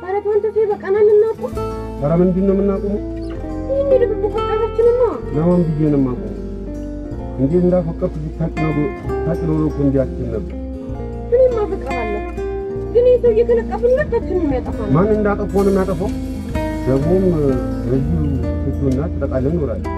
ኧረ ተው አንተ በቀናል እናቁም። ኧረ ምንድን ነው የምናቆመው? ይህን የድብቅ ቁጣታችንማ ለማን ብዬ ነው የማቆመው? እንዴት እንዳፈቀርኩ ብታውቂ ነው ብታውቂ ኖሮ እኮ እንዲህ አትይም ነበር። እኔማ አፈቅርሃለሁ፣ ግን ይህ ሰውዬ ከለቀፍን ሁለታችንም ያጠፋናል። ማን እንዳጠፋው ነው የሚያጠፋው? ደግሞም በዚሁ ስቱና ተጠቃለን እኖራለን።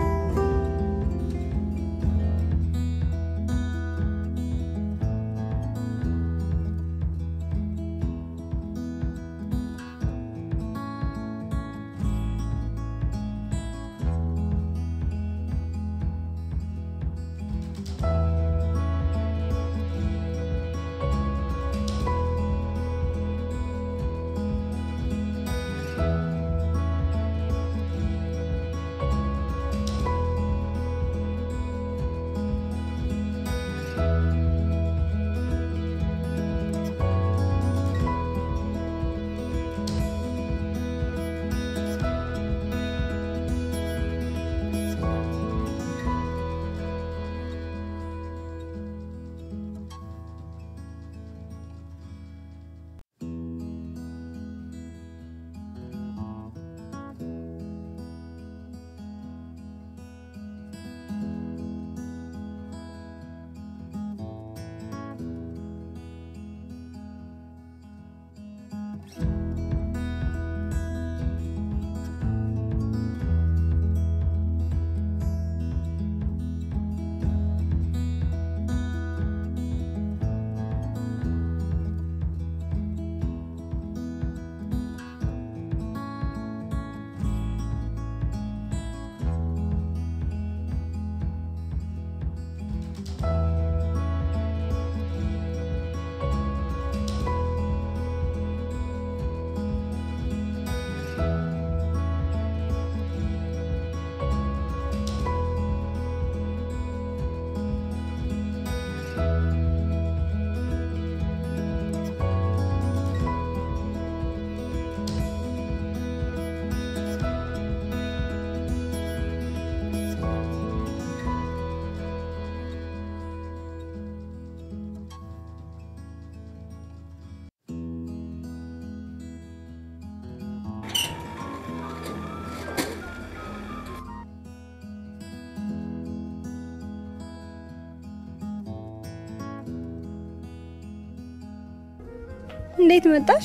እንዴት መጣሽ?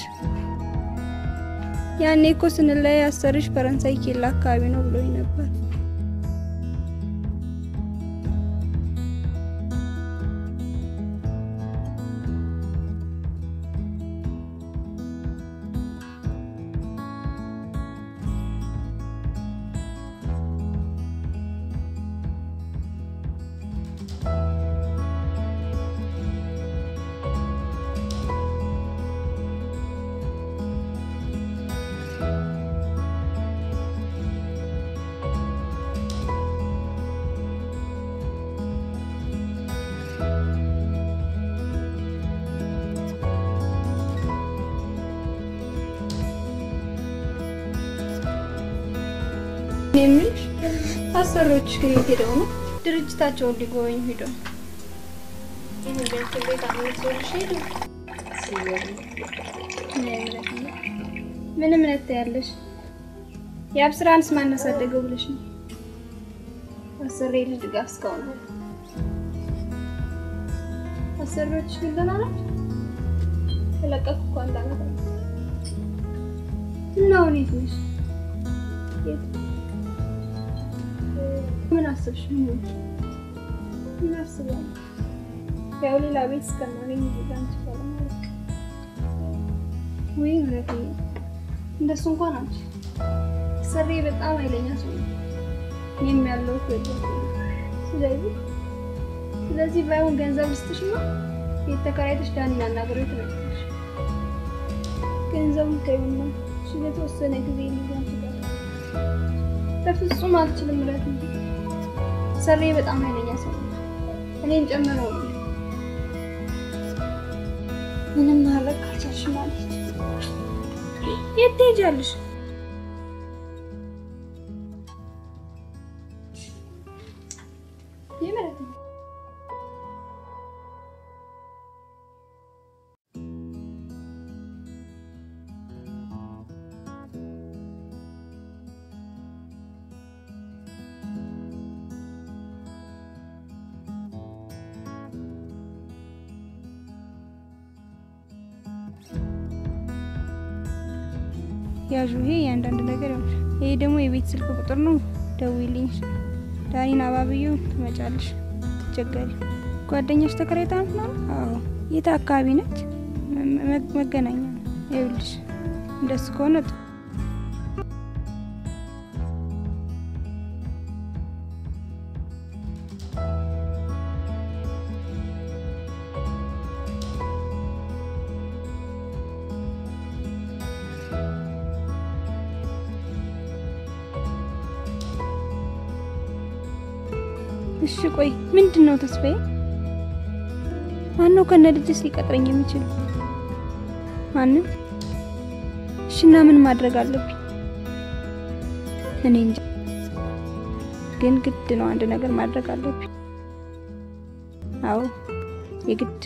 ያኔ እኮ ስንለያይ አሰርሽ ፈረንሳይ ኬላ አካባቢ ነው ብሎኝ ነበር። እኔ የምልሽ አሰሪዎችሽ ግን የት ሄደው ነው? ድርጅታቸውን ሊጎበኙ ሄደው ነው። ይህን ቤት ቤት አመልሶልሽ ሄዱ። ምን እምነት ታያለሽ? የአብስራንስ ማን አሳደገው ብለሽ ነው? አሰሪ ልጅ ድጋፍ እስካሁን ነው። አሰሪዎችሽ ግን ደህና ናቸው? ተለቀኩ እኮ አንድ አመት አለ። እና አሁን የት ነሽ? የት ምን አስብሽ? ምን ምን አስባለሁ? ያው ሌላ ቤት እስከማገኝ እዚህ ጋር አንቺ ጋር ማለት ነው። ወይ ምረቴ፣ እንደሱ እንኳን አንቺ ሰሬ በጣም ኃይለኛ ሰው ነው። እኔም ያለሁት በዚህ ስለዚህ ስለዚህ ባይሆን ገንዘብ ልስጥሽ ነው ቤት ተከራይተሽ ዳኒን አናግረው ትመጪያለሽ። ገንዘቡን ተይውና እሺ፣ ለተወሰነ ጊዜ ሊሆን ይችላል። በፍጹም አልችልም ምረት እንጂ ሰሬ በጣም ኃይለኛ ሰው ነው። እኔን ጨምሮ ነው። ምንም ማድረግ ካልቻልሽ ማለት የት ትሄጃለሽ? የምረት ነው። ያዡ። ይሄ የአንዳንድ ነገር ይሆናል። ይሄ ደግሞ የቤት ስልክ ቁጥር ነው። ደውይልኝ። ዳኒን አባብዩ ትመጫለሽ። ትቸገሪ። ጓደኛሽ ተከራይታ ነው? አዎ። የት አካባቢ ነች? መ- መገናኛ ነው። ይኸውልሽ እንደሱ ከሆነ ጥሩ። እሺ ቆይ ምንድን ነው ተስፋዬ? ማነው ከነ ልጅስ ሊቀጥረኝ የሚችል? ማንም? እሺ እና ምን ማድረግ አለብኝ? እኔ እንጃ፣ ግን ግድ ነው አንድ ነገር ማድረግ አለብኝ። አዎ የግድ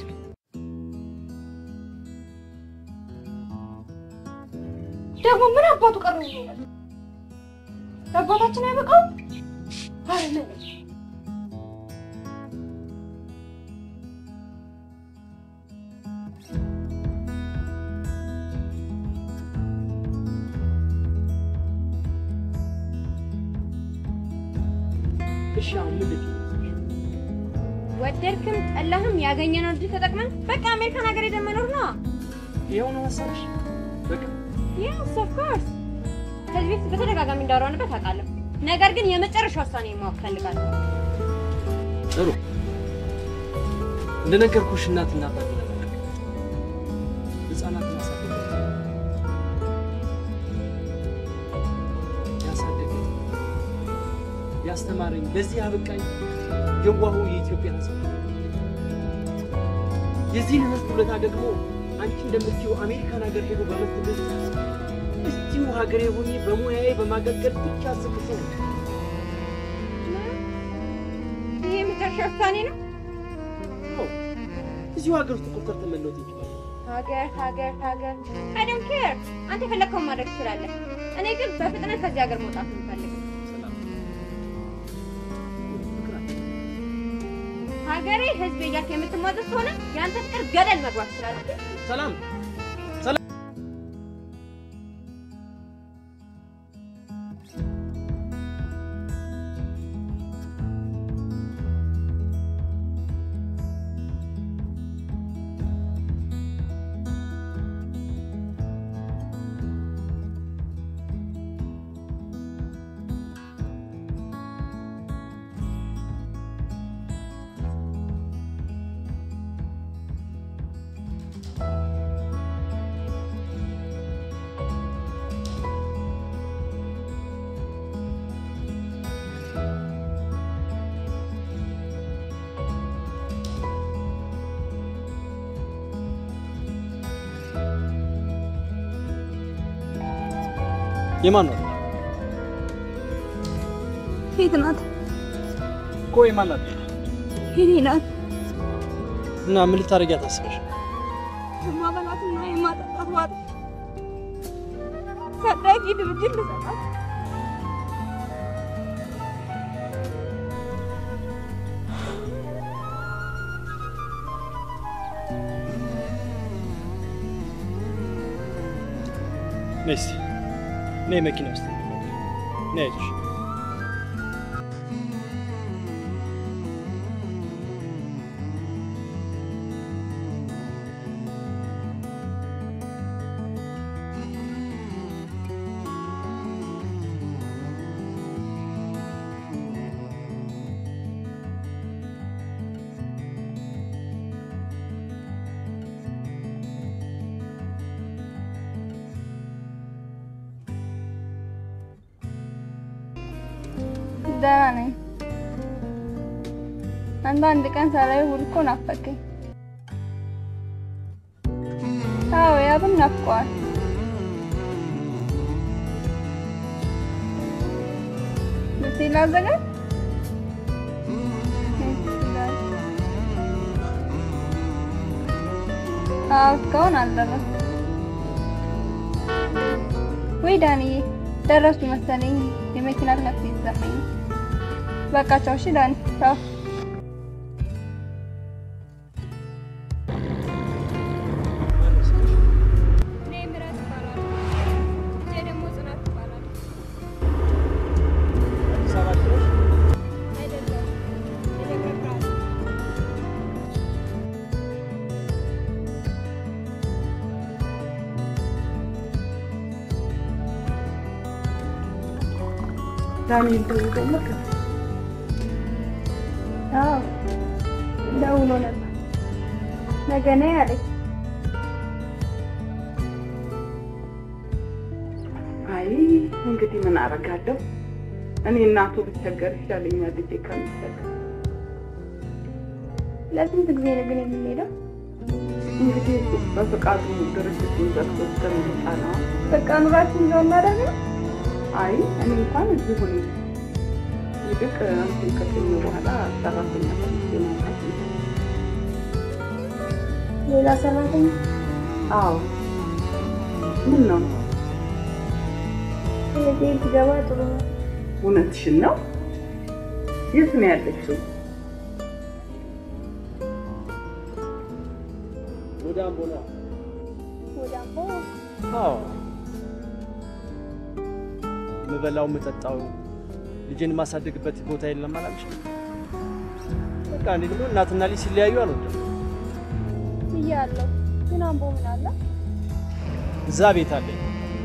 ደግሞ ምን አባቱ ቀረ? ለአባታችን አይበቃው? አረ ምን እሺ አሁን ምን ልትይ? ወደድክም ጠላህም ያገኘነው እድል ተጠቅመን በቃ አሜሪካን ሀገር ሄደን መኖር ነው። ይኸው ነው ሀሳብሽ? በቃ የስ ኦፍ ኮርስ ከዚህ በፊት በተደጋጋሚ እንዳወራንበት አውቃለሁ። ነገር ግን የመጨረሻ ውሳኔ ማወቅ ፈልጋለሁ። ጥሩ። እንደነገርኩሽ እናትና አባት ለመልቀቅ ህጻናት ማሳደግ ያሳደገኝ ያስተማረኝ በዚህ አበቃኝ የዋሁ የኢትዮጵያ ህዝብ የዚህን ህዝብ ውለታ ደግሞ አንቺ እንደምትይው አሜሪካን ሀገር ሄዶ በመትምህርት እዚሁ ሀገሬ ሆኜ በሙያዬ በማገልገል ብቻ ስቅሱ ይህ የመጨረሻ ውሳኔ ነው። ነው። እዚሁ ሀገር ውስጥ ቁጥር ተመለወጥ ይችላል። ሀገር ሀገር ሀገር አይ ዶንት ኬር። አንተ የፈለግከውን ማድረግ ትችላለህ። እኔ ግን በፍጥነት ከዚህ ሀገር መውጣት ነው የምፈልገው። ሰላም ፍቅር አለ። ሀገሬ ህዝብ እያልክ የምትሟዘዝ ከሆነ የአንተ ፍቅር ገደል መግባት ትችላለህ። ሰላም የማን ነው የት ናት? እኮ የማን ናት? የኔ ናት። እና ምን ልታደርጊያት አስበሽ? የማበላትና የማጠጣት ዋጥ ታዳጊ ድርጅት ልሰጣት ነይ እስኪ ነይ መኪና ውስጥ ነይ አይዞሽ ደህና ነኝ። አንተ አንድ ቀን ሳላይ ውል እኮ ናፈቀኝ። አዎ ያብም ናፍቀዋል። ልብሴ ላዘጋጅ? አዎ እስካሁን አልደረስኩም። ወይ ዳንዬ ደረሱ መሰለኝ። የመኪና ክላክስ እየተሰማኝ ነው። በቃ ቻው። እሺ ዳኒ ቻው። እኔ ምራት እባላለሁ። ልጄ ደግሞ ዳንኤል ደውሎ ነበር። አዎ ደውሎ ነበር። ነገ ነይ አለኝ። አይ እንግዲህ ምን አደርጋለሁ እኔ እናቱ ብቸገር ይሻለኛል ልጄ ከምትቸገር። ለስንት ጊዜ ነው ግን የምንሄደው? እንግዲህ እሱ በፈቃዱ ድርጅቱን ዘግቶ እስከሚወጣ ነው። በቃ ኑራችን ይዘው እናደርግ ነው። አይ እኔ እንኳን እዚሁ ነኝ። ይልቅ አንቺን ከተኛ በኋላ ሰራተኛ ፈልጌ ማውጣት ነው። ሌላ ሰራተኛ አዎ ምን ነው እህቴ ትገባ ጥሩ ነው። እውነትሽን ነው? የት ነው ያለችው? ወደ አምቦ ነው። ወደ አምቦ አዎ ምበላው ምጠጣው ልጄን የማሳደግበት ቦታ የለም አላልሽ? በቃ እኔ ደግሞ እናትና ልጅ ሲለያዩ አልወድም። እያለሁ ግን አምቦ ምን አለ? እዛ ቤት አለኝ።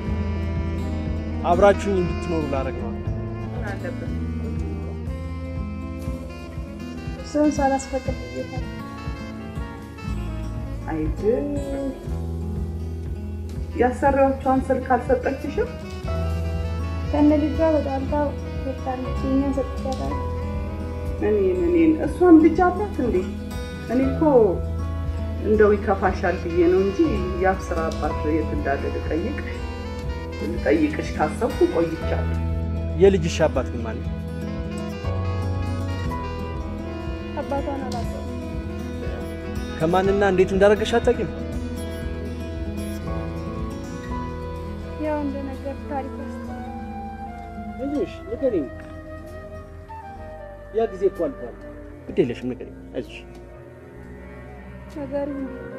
አብራችሁኝ እንድትኖሩ ላረግ ነው። ምን አለበት? እሱን ሳላስፈቅድ ብዬታል። አይድል ያሰሪዎቿን ስልክ አልሰጠችሽም? ከነ ልጇ በጣልታ ወጣለች። እኛን ሰጥቻታለሁ። እኔን እኔን እሷን ልጅ አላት እንዴ? እኔ እኮ እንደው ይከፋሻል ብዬ ነው እንጂ የአብስራ አባት የት እንዳለ ልጠይቅሽ ልጠይቅሽ ካሰብኩ ቆይቻለሁ። የልጅሽ አባት ግን ማለት አባቷን አላውቀውም። ከማንና እንዴት እንዳደረገሽ አታውቂም? ያው እንደነገር ታሪክ ውስጥ አይዞሽ ንገሪኝ። ያ ጊዜ እኮ አልፏል። ግድ የለሽም ንገሪኝ። አይዞሽ ነገሩ እንዲህ ነው።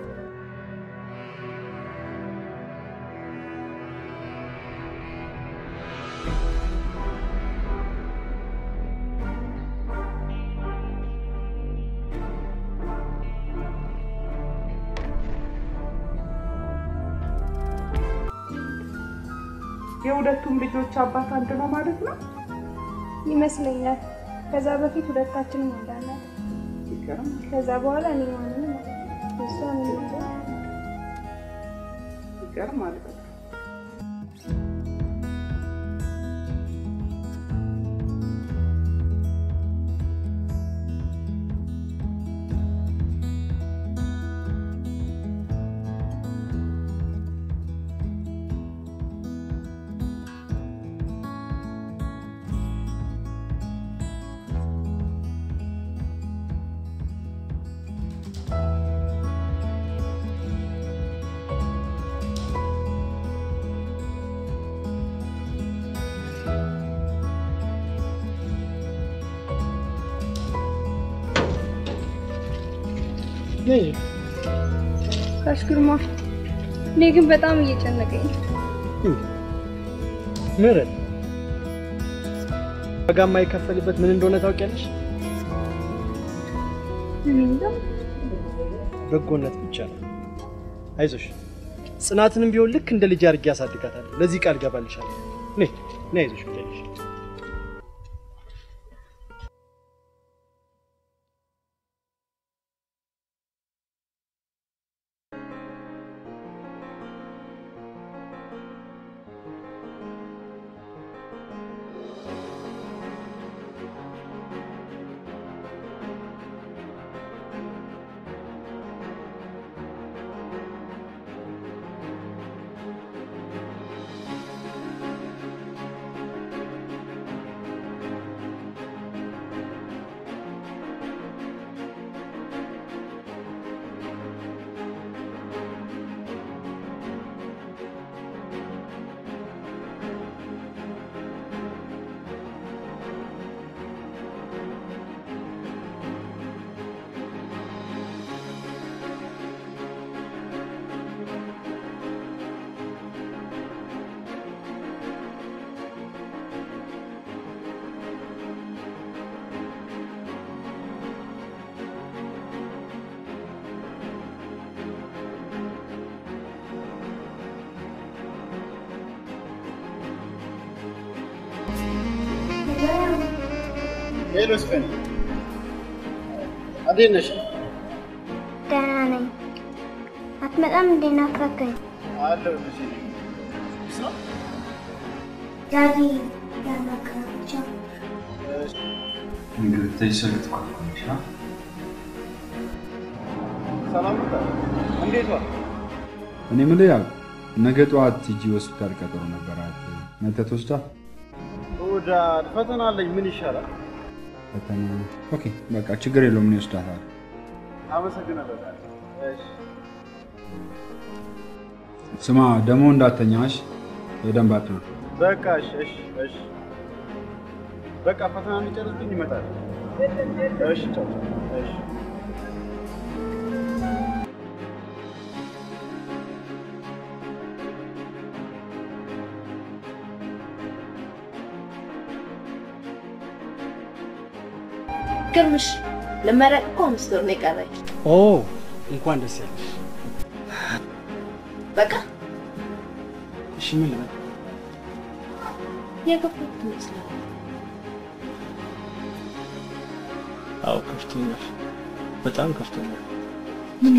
የሁለቱም ልጆች አባት አንድ ነው ማለት ነው? ይመስለኛል። ከዛ በፊት ሁለታችንም ወልዳናል። ይገርም። ከዛ በኋላ እኔ ማንንም እሷ ምን ይገርም ማለት ነው። ጋሽ ግርማ፣ እኔ ግን በጣም እየጨነቀኝ ነው። ምህረት ዋጋ የማይከፈልበት ምን እንደሆነ ታውቂያለሽ? እኔ እንጃ። በጎነት ብቻ ነው። አይዞሽ፣ ጽናትንም ቢሆን ልክ እንደ ልጅ አድርጌ ያሳድጋታለሁ። ለዚህ ቃል ገባልሻለሁ። ነይ ነይ፣ አይዞሽ ብቻሽ ሄሎ ስፈን፣ እንዴት ነሽ? ደህና ነኝ። አትመጣም እንዴ? ናፈቀኝ። አለሁልሽ። ዳዲ ያናገራቸው ሰላም ነው? እንዴት ዋል? እኔ የምልህ ያው ነገ ጠዋት ሂጂ ሆስፒታል ቀጠሮ ነበራት። መተት ወስዳ ወዳ ፈተና አለኝ። ምን ይሻላል? ፈተና። ኦኬ በቃ ችግር የለውም። እኔ ወስዳታለሁ። አመሰግናለሁ። እሺ ስማ ደግሞ እንዳተኛሽ በደንብ አጥና። በቃ እሺ፣ እሺ፣ እሺ። በቃ ፈተና እንጨርስብኝ ይመጣል። እሺ፣ ቻው። እሺ ግርምሽ ልመረቅ እኮ አምስት ወር ነው የቀረኝ። ኦ እንኳን ደስ ያለሽ። በቃ እሺ ምን ልበል? የገባሁት ትመስላለህ። አዎ ከፍቶኛል፣ በጣም ከፍቶኛል። ምና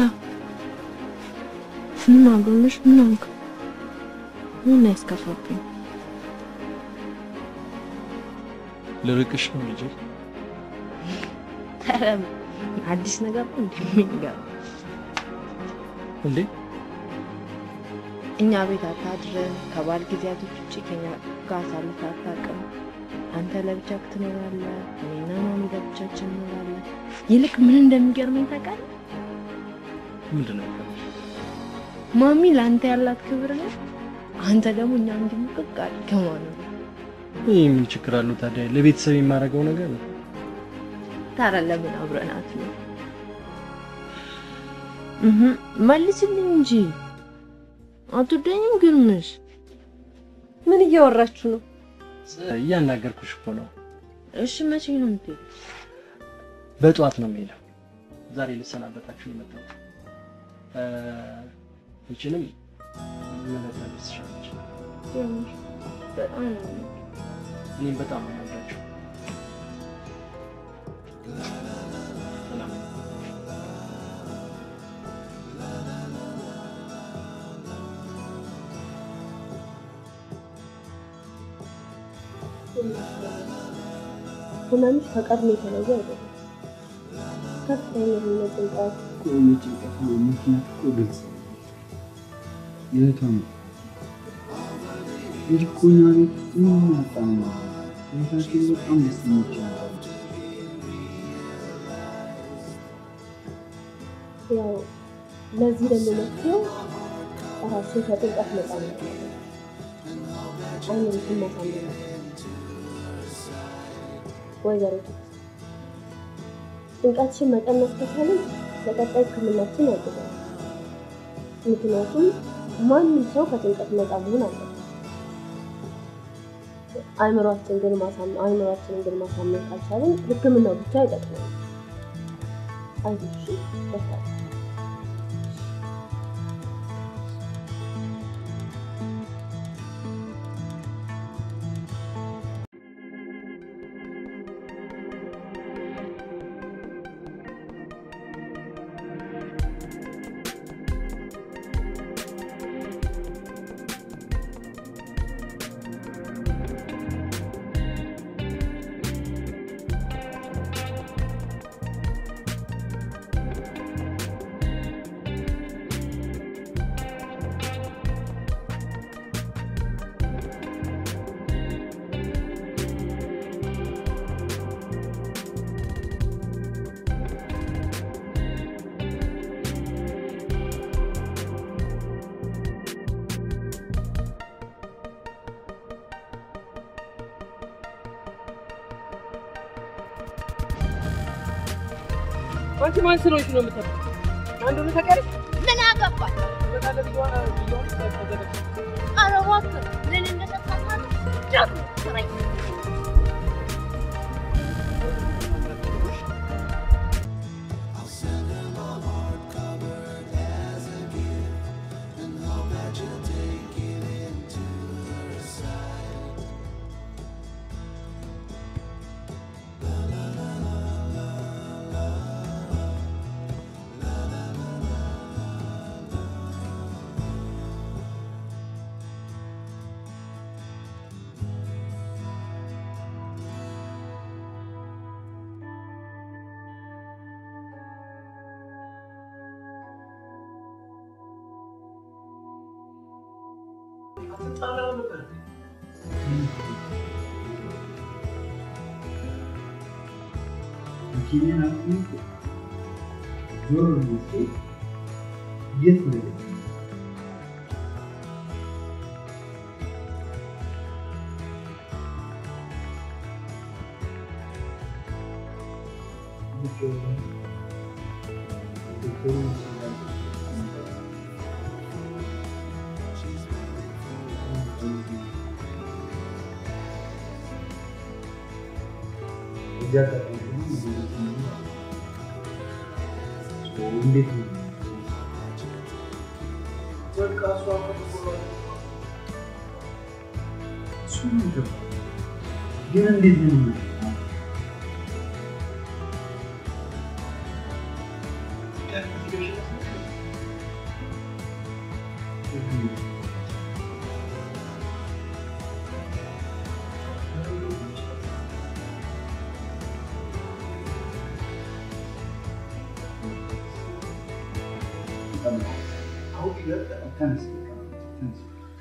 ምና ግርምሽ ምን ሆንክ? ምን ያስከፋብኝ? ልርቅሽ ነው ልጄ። ኧረ አዲስ ነገር ነው እንዴ የሚገርም? እንዴ እኛ ቤት አታድርም። ከባል ጊዜያቶች ውጭ ከኛ ጋር አሳልፈህ አታውቅም። አንተ ለብቻህ ትኖራለህ፣ እኔና ማሚ ለብቻችን እንኖራለን። ይልቅ ምን እንደሚገርመኝ ታውቃለህ? ምንድን ነው የሚገርምሽ? ማሚ ለአንተ ያላት ክብር ነው። አንተ ደግሞ እኛ እንዲሙቅቅ አድርገህ ማለት ነው። ይህ ምን ችግር አለው ታዲያ? ለቤተሰብ የማደርገው ነገር ነው። ታዲያ ለምን አብረናት ነው? እህ መልስልኝ እንጂ አትወደኝም ግርምሽ? ምን እያወራችሁ ነው? እያናገርኩሽ እኮ ነው። እሺ መቼ ነው የምትሄድ? በጠዋት ነው የምሄደው። ዛሬ ልሰናበታችሁ ነው የመጣሁት። እ ይችንም መለጠብ ትችላለች። ግርምሽ በጣም ነው እኔም በጣም ነው የምወዳችሁ። ሰላም ህመምሽ ከቀድሞ የተለየ አይደለም። ከፍተኛ የሆነ ጭንቀት፣ የጭንቀት ምክንያት እኮ ግልጽ ነው። የእህቷ ነው እንጂ እኮ እኛ ቤት ምንም ያጣነው ነገር የለም። እህታችን በጣም ደስተኞች ነበሩ። ያው ለዚህ ደግሞ መፍትሄው ራስን ከጭንቀት ነፃ ማድረግ ነው። አይምሮሽን ማሳመን ነው። ወይዘሮ ጭንቀትሽን መቀነስ ከቻልን ለቀጣይ ሕክምናችን ያግዛል። ምክንያቱም ማንም ሰው ከጭንቀት ነፃ መሆን አለበት። አይምሯችን ግን ማሳመን አይምሯችንን ግን ማሳመን ካልቻልን ሕክምናው ብቻ አይጠቅመንም። አይዞሽ በርታ። አንቺ ማን ስለሆንሽ ነው የምትለው? አንዱ ነው ታውቂያለሽ? ምን አገባኝ? በቃለ ቢሆን ቢሆን ተዘጋጅ ኧረ እባክህ ምን እንደሰጣት ጃቱ ስራኝ መኪናን አቁሜ እኮ ዞር ብዬ ስሄድ የት ነው የገባው? እዚያ አጋጣሚ ደግሞ እንዴት ነው በቃ እሷ እሱ ነው ግን እንዴት ነው ተነስ ተነስ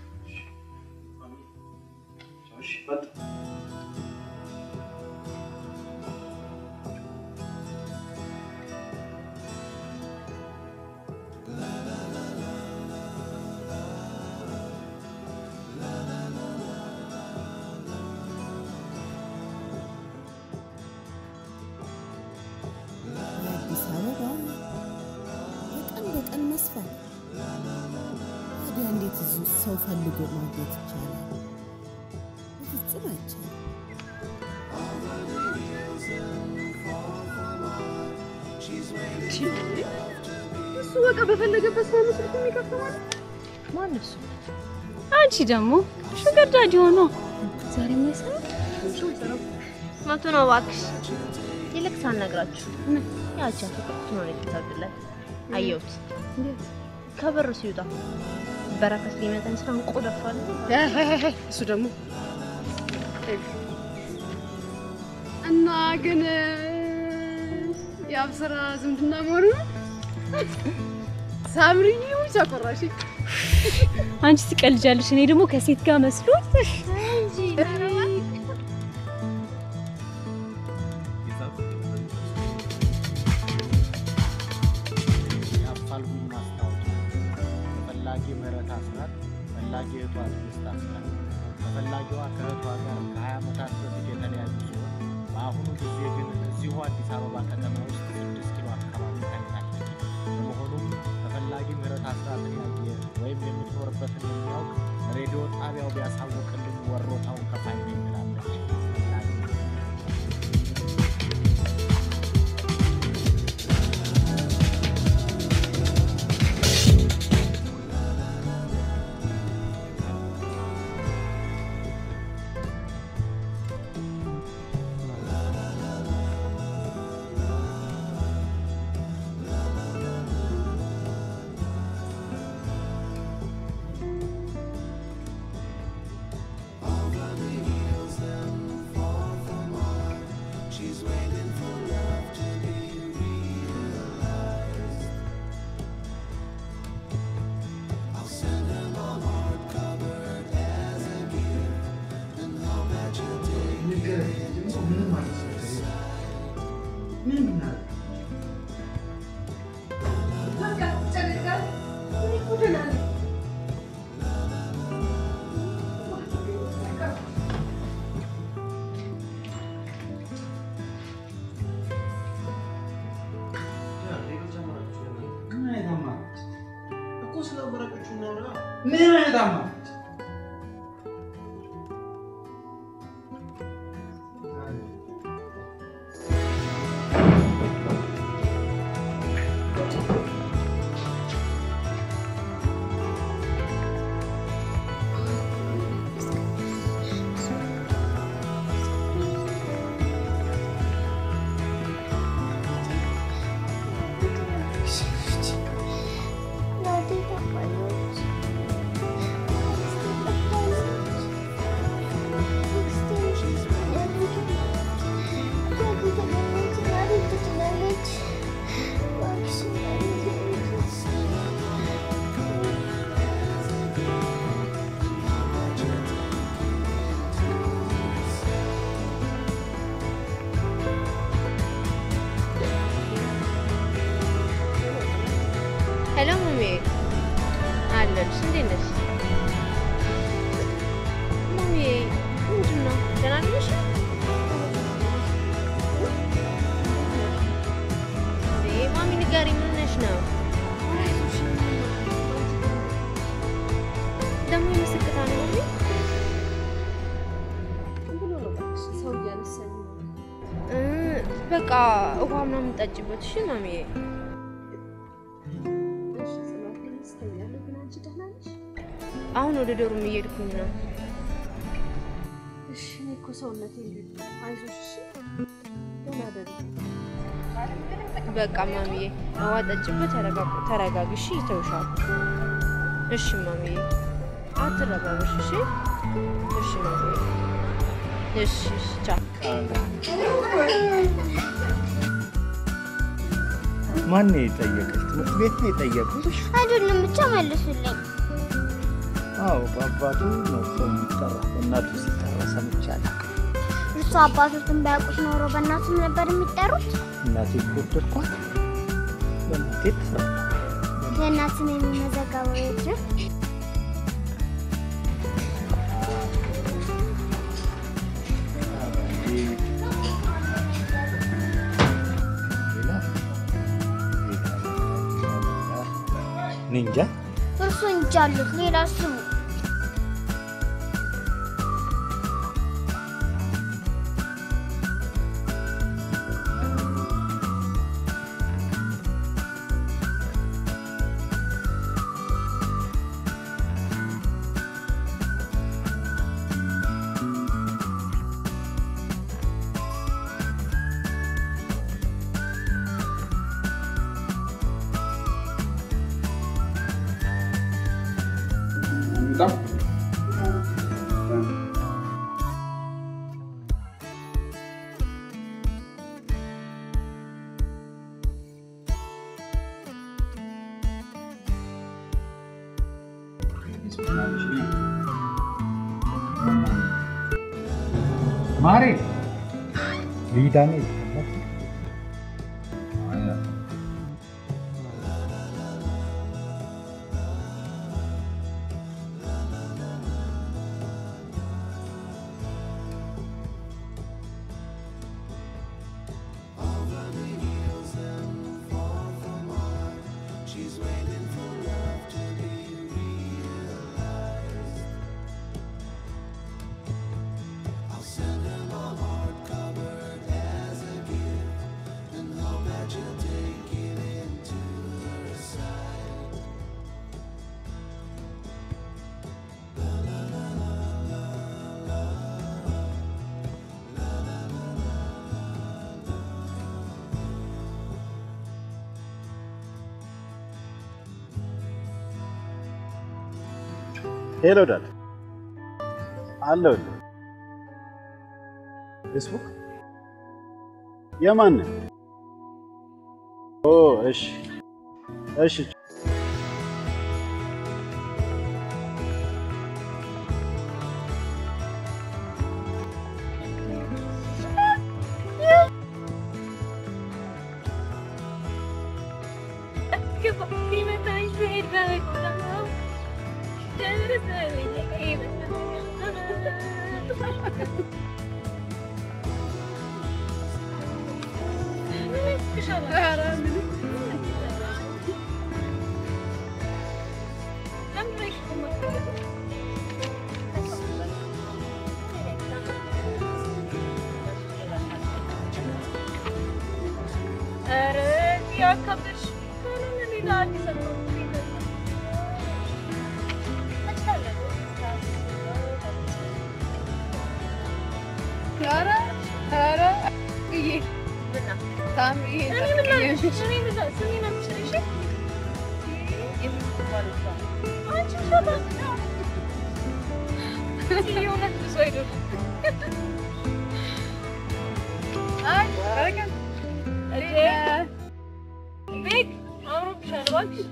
አዲስ አበባ በቀን በቀን መስፋት። ታዲያ እንዴት እዚህ ውስጥ ሰው ፈልጎ ማግኘት ይቻላል? በፍጹም አይቻልም። እሱ በቃ በፈለገበት ሰው ምስል የሚከፍተው ማለት ማን እሱ? አንቺ ደግሞ ሹገር ዳዲ ሆኖ ዛሬ የማይሰራ መቶ ነው እባክሽ። ይልቅ ሳልነግራችሁ ያቺ አትክልት ነው የተሳግለት አየሁት ከበር ሲወጣ በረከት ሊመጣኝ ስራ እንቆ ደፋል። እሱ ደግሞ እና ግን የአብስራ ዝምድና መሆኑ ነው። ሳምሪኝ ብቻ ቆራሽ አንቺ ትቀልጃለሽ፣ እኔ ደግሞ ከሴት ጋር መስሎት የአፋልጉኝ ማስታወቂያ ተፈላጊ ምህረት አስራት ፈላጊ እህቷ ትዕግስት አስራት ተፈላጊዋ ከእህቷ ጋር ከ20 ዓመታት በፊት የተለያዩ ሲሆን በአሁኑ ጊዜ ግን እዚሁ አዲስ አበባ ከተማ ውስጥ ስድስት ኪሎ አካባቢ ታይታለች። በመሆኑም ተፈላጊ ምህረት አስራትን ያየ ወይም የምትኖርበትን የሚያውቅ ሬዲዮ ጣቢያው ቢያሳውቅልኝ ወሮታውን ከፋይ ነኝ ትላለች። ፈላጊ ምን አይነት አማራጭ እናቴ ታውቃለች። ሄሎ ማሚ አለሁልሽ። እንዴት ነሽ ማሚ? ምንድን ነው ደህና ነሽ? እንዴ ማሚ ንገሪኝ፣ ምን ሆነሽ ነው? ደግሞ የምስክታ ነው ማሚ? ሰው እያነሳኝ ነው። እ በቃ ውሃ ምናምን ጠጪበት እሺ ማሚዬ። እሺ ጽናት ግን ስተኛለሁ። ግን አንቺ ደህና ነሽ? አሁን ወደ ዶርም እየሄድኩኝ ነው። እሺ እኔ እኮ ሰውነቴ እንዴት ነው? አይዞሽ እሺ። ደህና ደሪ በቃ ማሚዬ ውሃ ጠጪበት፣ ተረጋግ- ተረጋጊ እሺ። ይተውሻል። እሺ ማሚዬ አትረባበሽ እሺ። እሺ ማሚዬ እሺ እሺ ቻው። ማን ነው የጠየቀሽ? ትምህርት ቤት ነው የጠየቁሽ? አይደለም ብቻ መልሱልኝ። አዎ በአባቱ ነው ሰው የሚጠራው፣ በእናቱ ሲጠራ ሰምቼ አላውቅም። እሱ አባቶትን ባያውቁት ኖሮ በእናቱም ነበር የሚጠሩት። እናቴ ከወደድኳት በእናቴ ትፍራ። የእናትን የሚመዘገበው የት ነው? እኔ እንጃ እርሱ እንጂ አሉት ሌላ ስሙ ማሬ ሊዳኔ ሄሎ ዳድ አለሁልህ። ፌስቡክ የማን ኦ እሺ እሺ ኧረ ያከብርሽ ሌላ አዲስ ኧረ ኧረ እዬ ታምዬ ቤት አምሮብሻል እባክሽ።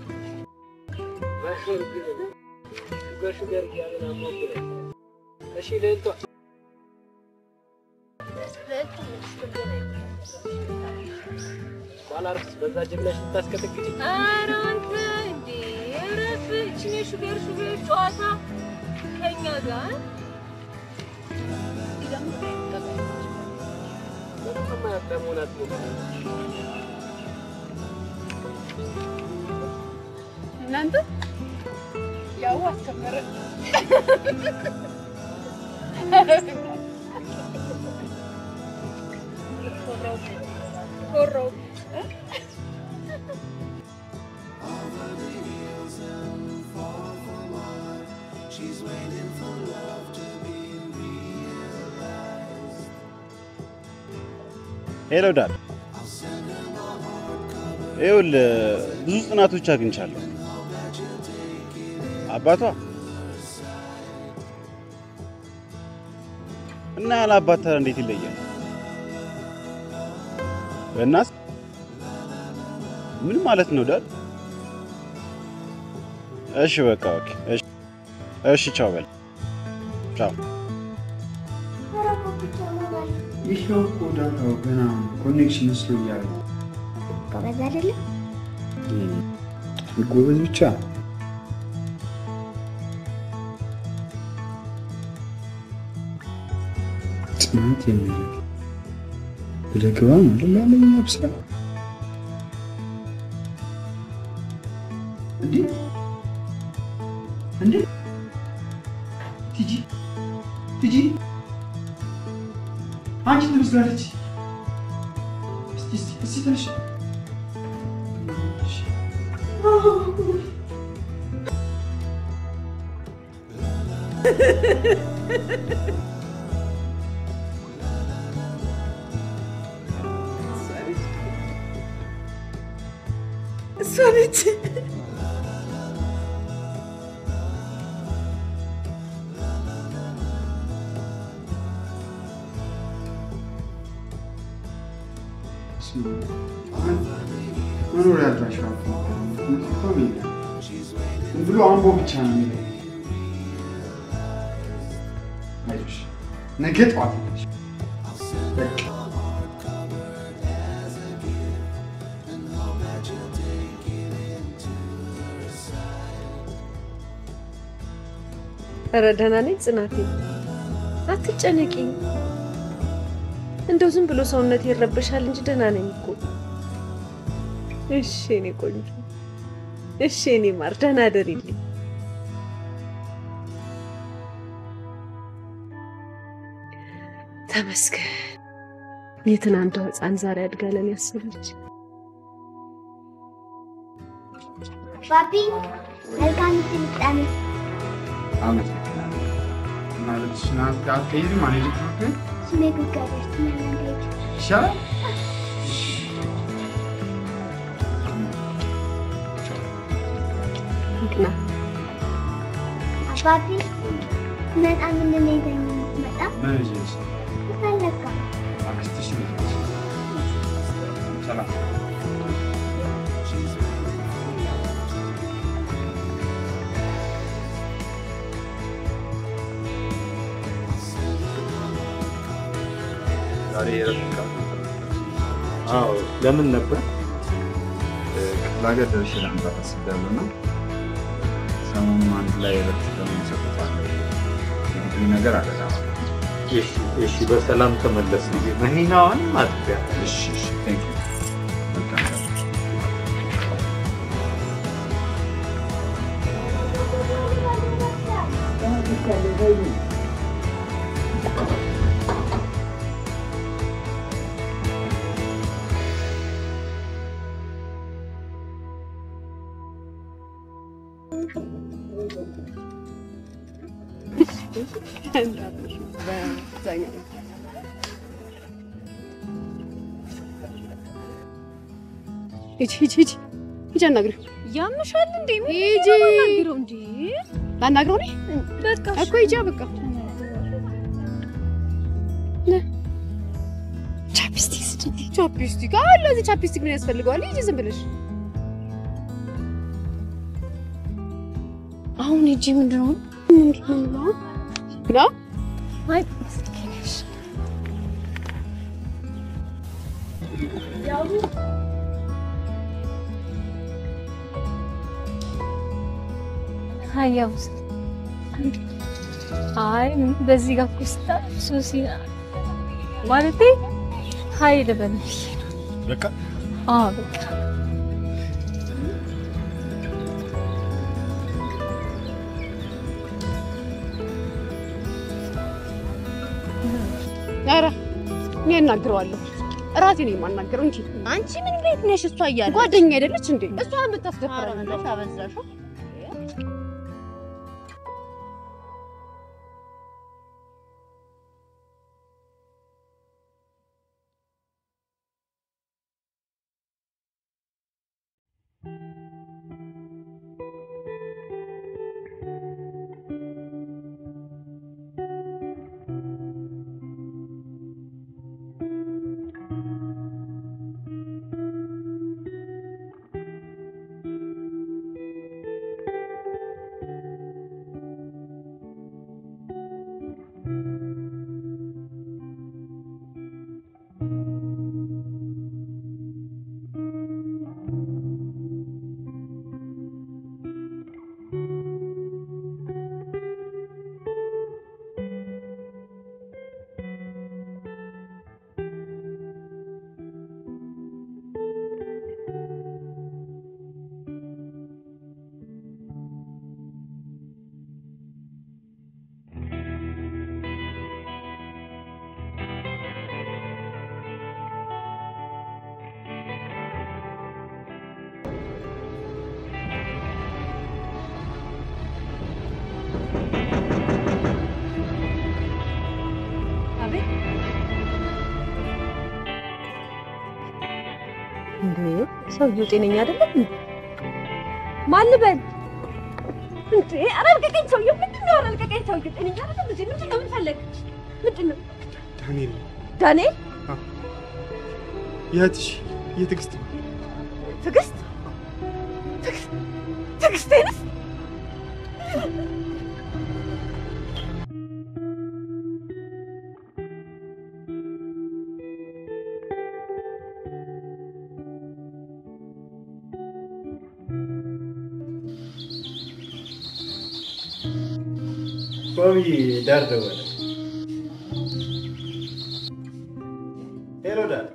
በሹገር እያለን አሞክረን እሺ ልዕልቷ ባላርስ በዛ ጅምላሽ ልታስቀጠቅጭ ኧረ አንተ እረፍ። ይህችን የሹፌር ሹፌር ጨዋታ ከኛ ጋር እናንተ ያው አስከበረ ኮራው ሄሎ ዳድ፣ ይኸውልህ ብዙ ጥናቶች አግኝቻለሁ። አባቷ እና ያለ አባት ታዲያ እንዴት ይለያል? በእናት ምን ማለት ነው ዳድ? እሺ በቃ ኦኬ። እሺ እሺ፣ ቻው በል ቻው። ይሄው እኮ ዳታው ገና ኮኔክሽን መስሎ እያለ ጎበዝ አይደለም? ጎበዝ ብቻ ጽናት የሚል ብለግባ ማለት ላለኝ አብስራ እንዴ እንዴ ቲጂ ቲጂ አንቺ ትመስላለች። እስቲ እስቲ እስቲ ትንሽ እሷ ነች። መኖሪያ አድራሻ ብሎ አምቦ ብቻ ነው የሚለው። አይዞሽ ነገ ጠዋት ነች። በቃ ኧረ ደህና ነኝ ጽናቴ፣ አትጨነቂ። እንደው ዝም ብሎ ሰውነት ይረበሻል እንጂ ደህና ነኝ እኮ። እሺ የኔ ቆንጆ፣ እሺ የኔ ማር፣ ደህና እደሪልኝ። ተመስገን። የትናንቷ ሕፃን ዛሬ አድጋ ለኔ ያሰበች። ባቢ መልካም ስልጣኔ አመሰግናለሁ። ማለትሽን አትቀይሪም ማለት ነው? ስሜ ግጋቤር ትመለንገጅ ይሻላል። ይቅና አባቢ መጣ ምንድን ነው ይዘኝ የምትመጣ? ምን ይዤሽ? ፈለግካ አክስትሽ ነች። ሰላም ዛሬ የእረፍት ቀን አዎ ለምን ነበር? ክፍለ ሀገር ደርሼ ለመምጣት አስቤያለሁ እና ሰሞኑን አንድ ላይ እረፍት ለመሰጠታለ የግቢ ነገር አለ። እሺ እሺ፣ በሰላም ተመለስ። መኪናዋን ማጥቢያ እሺ እሺ፣ ቴንክ ዩ መልካም ቀን። ሂጂ ሂጂ ሂጂ ሂጂ አናግሪው። ያምሻል እንዴ? ምን ሂጂ ላናግረው እንዴ? ላናግረው እኔ በቃ እኮ ሂጂ በቃ ቻፕስቲክ ስጪኝ። ቻፕስቲክ አለ እዚህ ቻፕስቲክ ምን ያስፈልገዋል? ሂጂ ዝም ብለሽ አሁን ሂጂ ምንድን ነው ምንድን ነው ነው አይ ሀያውስ አይ በዚህ ጋር እኮ ስታ ሶሲ ማለቴ ሀይ ልበል ብዬ ነው። በቃ አዎ በቃ ኧረ እኔ እናግረዋለሁ። እራሴ ነው የማናገረው እንጂ አንቺ ምን ቤት ነሽ? እሷ እያለች ጓደኛ አይደለች እንዴ? እሷ ኧረ የምታስደፍረኝ ብለሽ አበዛሽው። አቤት እንዴ ሰውዬው ጤነኛ አይደለም እንዴ? ማን ልበል? እንዴ ኧረ ልቀቀኝ ሰውዬው ምንድን ነው ኧረ ልቀቀኝ ሰውዬው ጤነኛ አይደለም እንዴ ምንድን ነው ምን ፈለግ ምንድን ነው ዳንኤል ዳንኤል የእህትሽ የትዕግስት ትዕግስት ትዕግስት ትዕግስቴንስ ቆሚ ዳር ደወለ። ሄሎ ዳር፣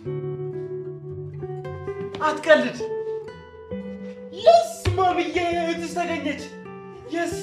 አትቀልድ። የስ ማምዬ እህትሽ ተገኘች። የስ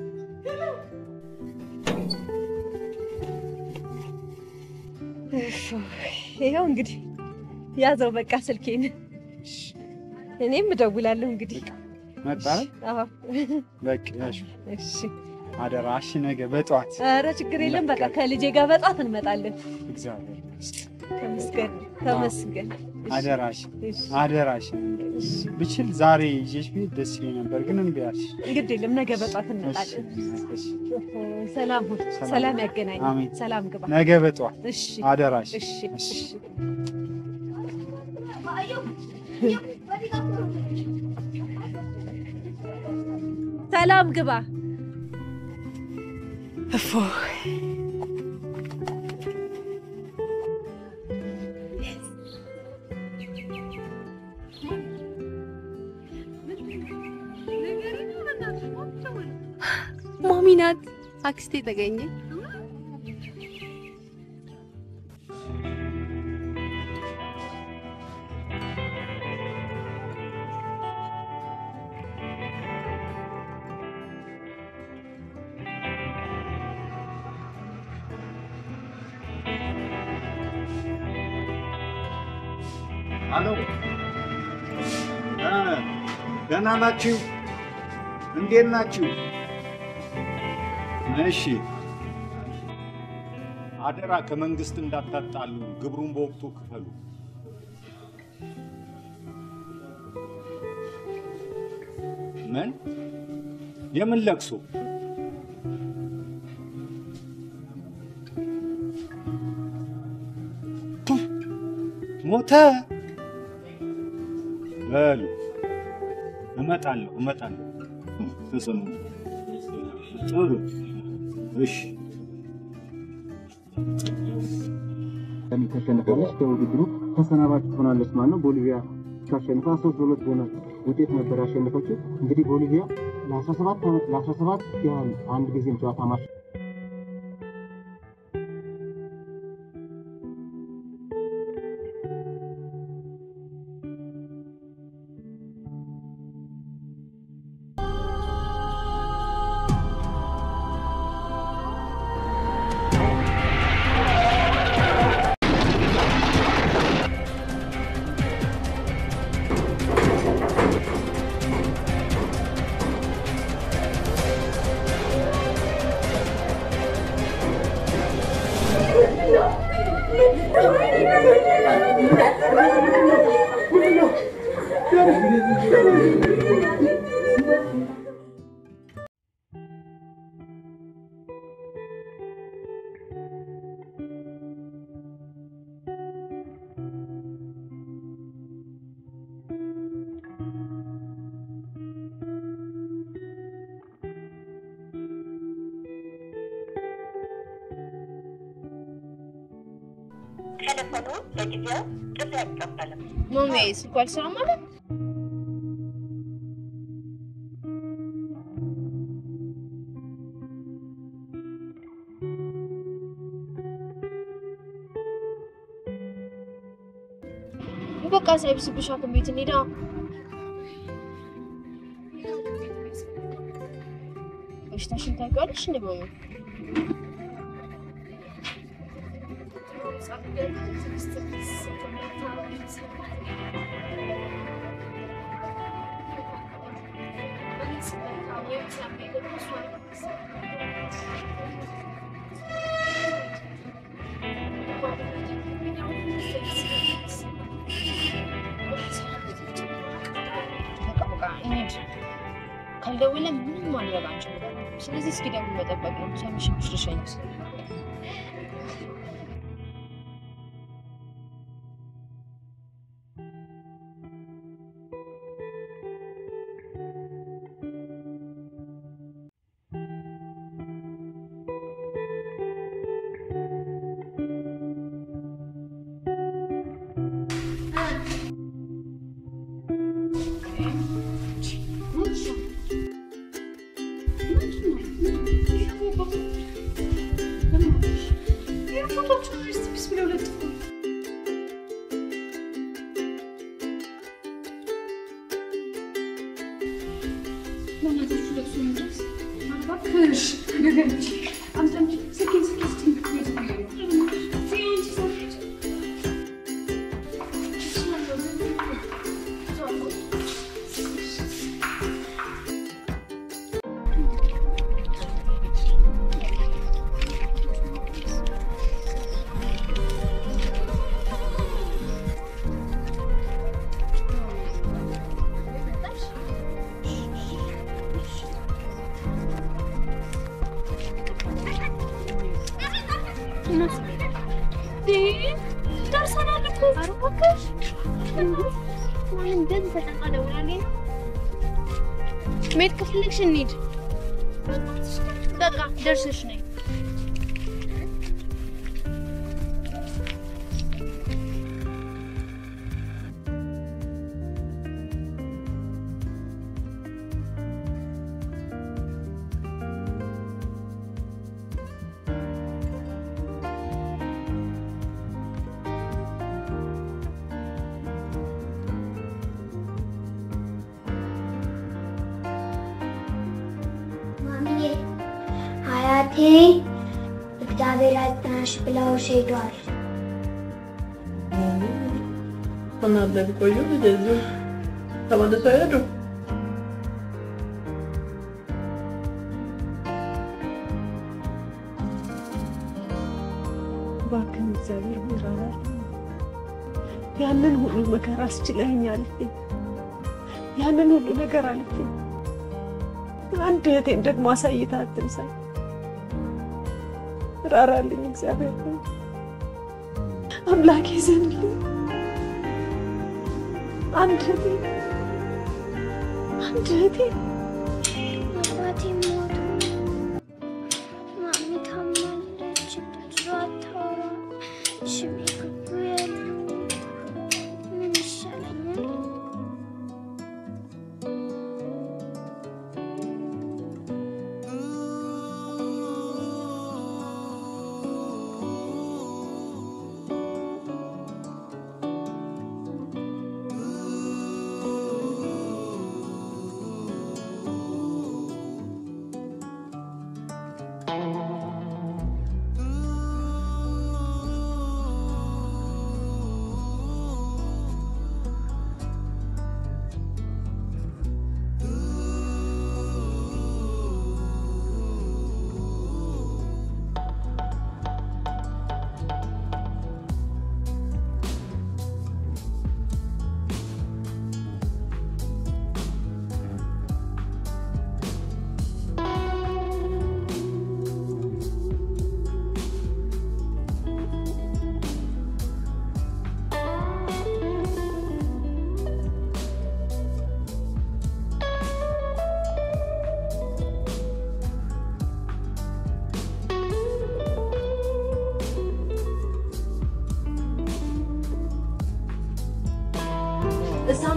ይኸው እንግዲህ ያዘው በቃ ስልኬን። እኔም እደውላለሁ እንግዲህ። መጣ አዎ በቃ ያሽ እሺ። አደራ እሺ፣ ነገ በጠዋት ኧረ ችግር የለም በቃ ከልጄ ጋር በጧት እንመጣለን። እግዚአብሔር ተመስገን ተመስገን። እሺ፣ አደራሽ እሺ። አደራሽ ብችል ዛሬ ይዤሽ ብሄድ ደስ ይለኝ ነበር፣ ግን እምቢ አልሽ። ግድ የለም ነገ በጧት እንመጣለን። ሰላም ሁን፣ ሰላም ያገናኝ። አሜን። ሰላም ግባ። ነገ በጠዋት እሺ አደራሽ። እሺ እሺ። ሰላም ግባ። እፎይ ማሚ ናት አክስቴ ተገኘ። አሎ ደህና ናችሁ? እንዴት ናችሁ? እሺ፣ አደራ ከመንግስት እንዳታጣሉ፣ ግብሩን በወቅቱ ክፈሉ። ምን? የምን ለቅሶ? ሞተ? በሉ እመጣለሁ እመጣለሁ። ተሰሙ ጥሩ እሺ። ተሸንፋለች። ከውድድሩ ተሰናባች ትሆናለች ማለት ነው። ቦሊቪያ ታሸንፋ ሶስት ለሁለት ሆናል። ውጤት ነበር ያሸነፈችው። እንግዲህ ቦሊቪያ ለ17 ዓመት ለ17 ያህል አንድ ጊዜም ጨዋታ ማሸ ቴሌፎኑ ለጊዜው ጥሪ አይቀበልም። ማሜ ስልኩ አልሰራም አለ። በቃ ሳይብስብሽ ሐኪም ቤት እንሂዳ። በሽታሽን ታውቂዋለሽ እንደ ማሜ? በቃ በቃ እንሂድ። ካልደወለ ምንም ማድረግ አንችልም። ስለዚህ እስኪ ደውል መጠበቅ ነው። ሳይመሽብሽ ልሸኝሽ። ደርሰናል እኮ። ኧረ እባክሽ ማን እንደዚህ ተጨንቃ ደውላልኝ ነው? መሄድ ከፈለግሽ እንሂድ። በቃ ደርሰሽ ነይ። ማሚዬ አያቴ እግዚአብሔር ያጽናሽ ብለውሽ ሄዷል። እናንተ ቢቆዩ ልጅ እዚሁ ተመልሰው አይሄዱ። እባክህን እግዚአብሔር ምራራል። ያንን ሁሉ መከራ አስችለኸኛል። ያንን ሁሉ ነገር አልፌ አንድ እህቴን ደግሞ አሳይታ አትንሳኝ። ራራልኝ እግዚአብሔር ሆይ። አምላኬ ዘንልኝ። አንድ እህቴ አንድ እህቴ አባቴ ሞቱ። ማሚ ታማለች። ብዙ አታወራም። ሽሜ ግቡ ያሉ ምን ይሻለኛል?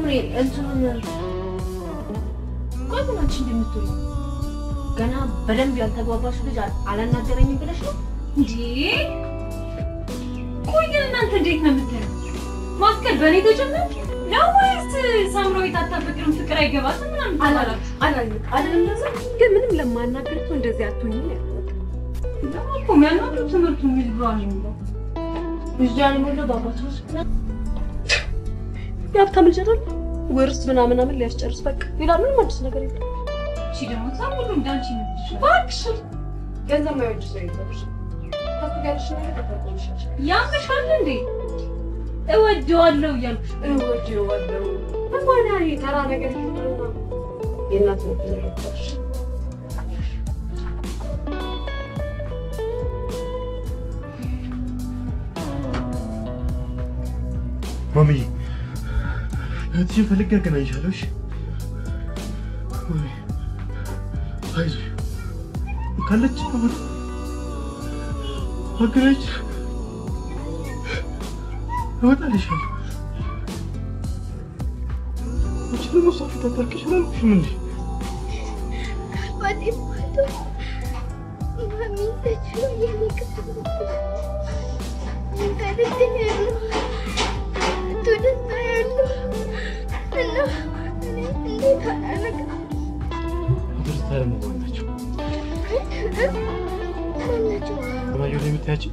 ሳምሪ እንትኑን ቆይ ምን አንቺ እንደምትውይ ገና በደንብ ያልተግባባሽ ልጅ አል- አላናገረኝም ብለሽ ነው እንዴ? ቆይ ግን እናንተ እንዴት ነው የምታዩት? ማፍቀር በእኔ ተጀመረ ነው ወይስ ሳምራዊት አታፈቅርም ፍቅር አይገባትም ምናምን ተባላችሁ? አላለም አይደለም ለዛ ግን ምንም ለማናገር ሰው እንደዚህ አትሆኝ ነው ያልኩት። ደግሞ እኮ የሚያናግረው ትምህርቱ የሚል ብሏ ነው የሚለው እዚህ ያልሞላው በአባቱ ውስጥ የሀብታም ልጅ አይደል ውርስ ምናምን ምናምን ሊያስጨርስ በቃ ሌላ ምንም አዲስ ነገር የለም። እሺ ደግሞ ሳም ሁሉ እንዳንቺ ይመስልሻል? እባክሽ ገንዘብ ማይወድ ሰው የለም። ከሱ ጋር ያለሽ ነገር ተጠቅመሻል። ያምሻል እንዴ? እወደዋለሁ እያልኩሽ እወደዋለሁ እንኳን ያ ተራ ነገር ይሆናልና የእናት ነው ተረዳሽ ማሚዬ እህትሽን ፈልጌ አገናኝሻለሁ። እሺ ማሚ፣ አይዞሽ ካለች አሁን አገናኝ እወጣልሻለሁ። አንቺ ደግሞ እሷ ፊት አታልቅሽ አላልኩሽም እንዴ? አባቴ ሞቶ ማሚ ተችሎ የኔ ክፍል እንከልክል ያለው እቶ ደስታ ያለው እና እኔ እንዴት አላረግም ደስታ ደግሞ ማን ናቸው? ማናቸው ማየሁ ላይ የምታያቸው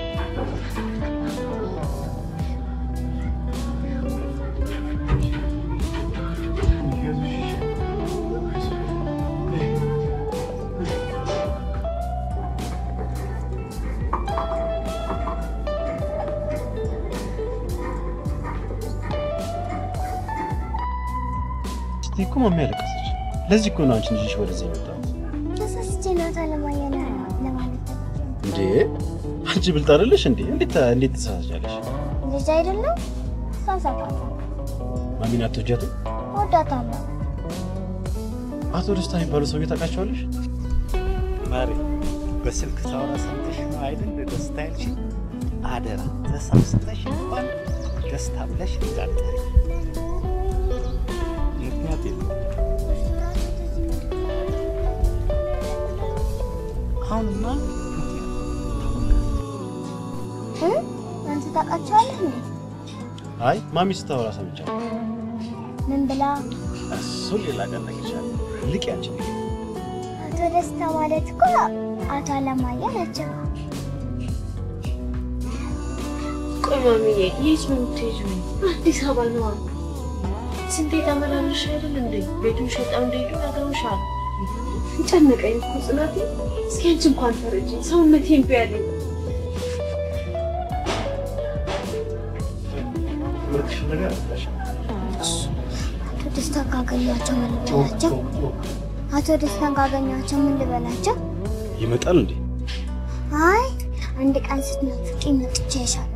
እስቲ እኮ ማሚ ያለቀሰች። ለዚህ እኮ ነው አንቺን ይዤሽ ወደዚህ የመጣሁት። ተሳስቼ ናታ ለማየና ለማለት እንዴ አንቺ ብልጥ አይደለሽ እንዴ? እንዴት እንዴት ተሳሳቻለሽ? ልጅ አይደለም ሳሳፋለሁ ማሚን አትወጃትም? እወዳታለሁ አቶ ደስታ የሚባሉ ሰውዬ ታውቃቸዋለሽ? ማሬ በስልክ ታወራ ሰምተሽ ነው አይደል ደስታ ያልሽኝ? አደራ ተሳስተሽ እንኳን ደስታ ብለሽ እንዳትጠሪ። ምክንያት የለም። አሁንማ እ? አንተ ታውቃቸዋለህ እንዴ አይ ማሚ ስታወራ ሰምቻለሁ። ምን ብላ እሱን ሌላ ቀን እነግርሻለሁ። ልቅ ያንቺ አቶ ደስታ ማለት እኮ አቶ አለማየሁ ናቸው ቆይ ማሚዬ የት ነው የምትሄጂው? አዲስ አበባ ነዋ። ስንቴ ተመላለሽ አይደል እንዴ? ቤቱን ሸጠው እንደሄዱ ነግረውሻል። ጨነቀኝ እኮ ጽናቴ። እስኪ አንቺ እንኳን ተረጂኝ፣ ሰውነቴን ቢያለኝ ምርጥሽ ነገር አለሽ። አቶ ደስታ ካገኟቸው ምን ልበላቸው? አቶ ደስታን ካገኟቸው ምን ልበላቸው? ይመጣል እንዴ? አይ አንድ ቀን ስትናፍቂ መጥቼ ይሻለ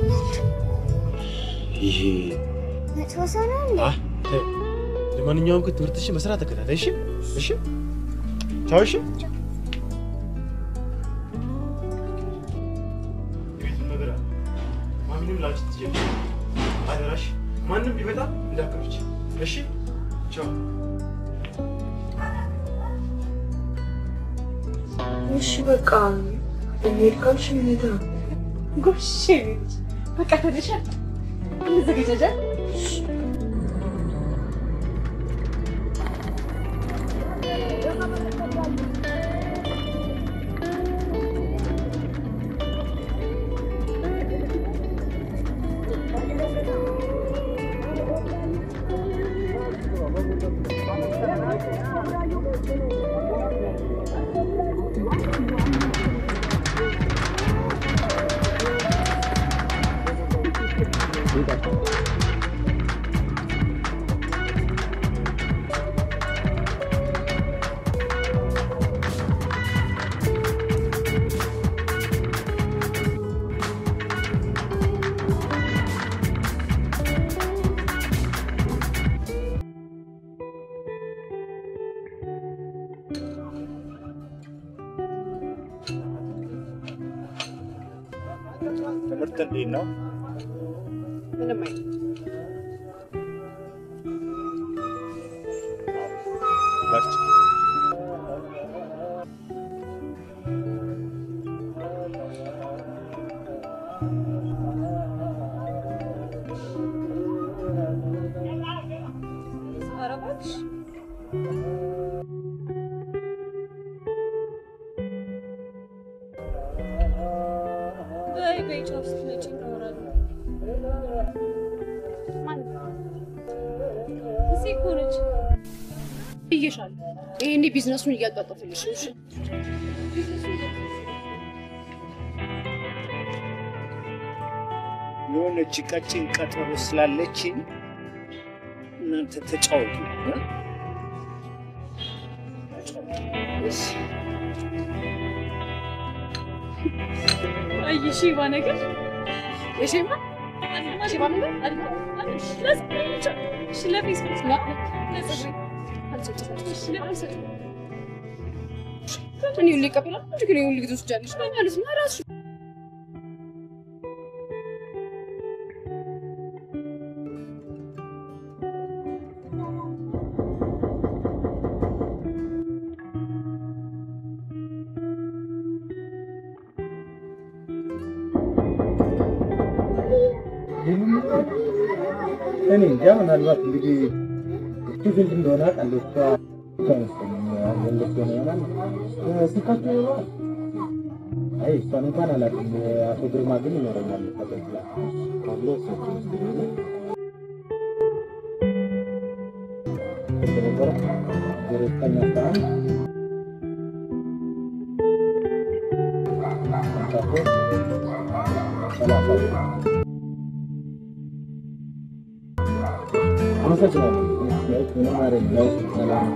ይሄ መጥፎ ሰው ነው እንዴ? አ ተይው። ለማንኛውም ግን ትምህርትሽን በስርዓት ተከታተይ። እሺ እሺ፣ ቻው። እሺ ነገር አለ። ማሚንም ላንቺ ትጀምሪ። አደራሽ ማንም ቢመጣ እንዳትከፍቺ። እሺ ቻው። እሺ በቃ እንሂድ ካልሽ እንሂድ ነው። ጎሽ ልጅ በቃ ተደሻል እንዘገጃጃ ትምህርት እንዴት ነው? ምንም አይነት ባርች ኧረ እባክሽ በይ በይ ቻው ስትመጪ እናወራለን። እዚህ እኮ ነች። ብዬሻለሁ። ይሄኔ ቢዝነሱን እያጧጧፈልሽ ነው። እሺ? የሆነች ቀጭን ቀጠሮ ስላለችኝ እናንተ ተጫወቱ። እ? አይ ሺባ ነገር የሺባ ሺባ ነገር ለፌስቡክ ነው እኔ ሁሌ እቀበላለሁ እንጂ ግን የሁል ጊዜ ትወስጃለሽ ማለት ነው እራስሽ እኔ እንጃ ምናልባት እንግዲህ እሱ ስንት እንደሆነ አውቃለሁ። እሷ እሷ መሰለኝ ወንዶች ሆነ ይሆናል ስልካቸው ይሆናል። አይ እሷን እንኳን አላውቅም። አቶ ግርማ ግን ይኖረኛል ተቀብላ አብሎ እሳቸው ይመስለኛል። ስንት ነበረ? ዜሮ ዘጠኝ አስራ አንድ ሃምሳ ሦስት ሰላሳ ሁለት አመሰግናለሁ። ምንም አይደለም። ሰላም